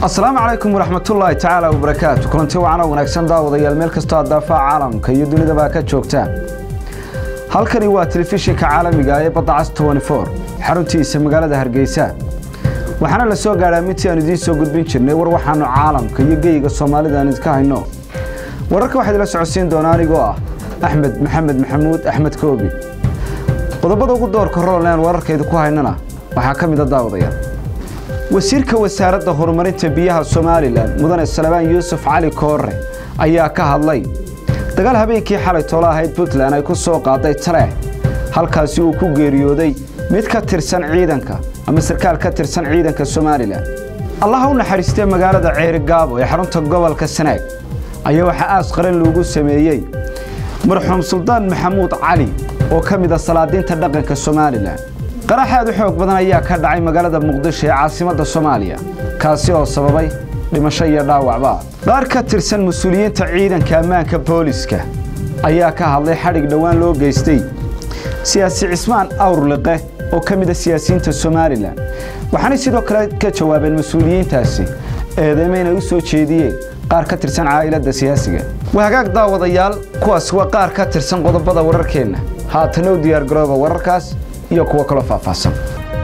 asalaamu calaykum waraxmatullaahi tacaala wabarakaatu kulanti wacan oo wanaagsan daawadayaal meel kastoo aad daafaha caalamka iyo dunidaba ka joogtaan halkani waa telefishinka caalamiga ee badda cas xaruntiisa magaalada hargeysa waxaana la soo gaadhaa midtii aan idiin soo gudbin jirnay war waxaanu caalamka iyo geyiga soomaalida aan idinka hayno wararka waxaa idila socodsiin doona anigoo ah axmed maxamed maxamuud axmed koobi qodobada ugu doorka rool aan wararkayda ku haynana waxaa ka mida daawadayaal wasiirka wasaaradda horumarinta biyaha somalilan mudane salabaan yuusuf cali koore ayaa ka hadlay dagaal habeenkii xalay toola ahayd puntland ay ku soo qaaday taleex halkaasi uu ku geeriyooday mid ka tirsan ciidanka ama sarkaal ka tirsan ciidanka somalilan allaha u naxariistee magaalada ceerigaabo ee xarunta gobolka sanaag ayaa waxaa aas qaran loogu sameeyey marxuum suldaan maxamuud cali oo ka mid a salaadiinta dhaqanka somalilan qarax aad u xoog badan ayaa ka dhacay magaalada muqdisho ee caasimadda soomaaliya kaasi oo sababay dhimasho iyo dhaawacba qaar ka tirsan mas-uuliyiinta ciidanka ammaanka booliska ayaa ka hadlay xadhig dhowaan loo geystay siyaasi cismaan awrliqe oo ka mida siyaasiyiinta somalilan waxaanay sidoo kale ka jawaabeen mas-uuliyiintaasi eedeymo inay u soo jeediyeen qaar ka tirsan caa'iladda siyaasiga waa hagaag daawadayaal kuwaas waa qaar ka tirsan qodobada wararkeenna haatana u diyaargarooba wararkaas iyo kuwo kaloo faahfaahsan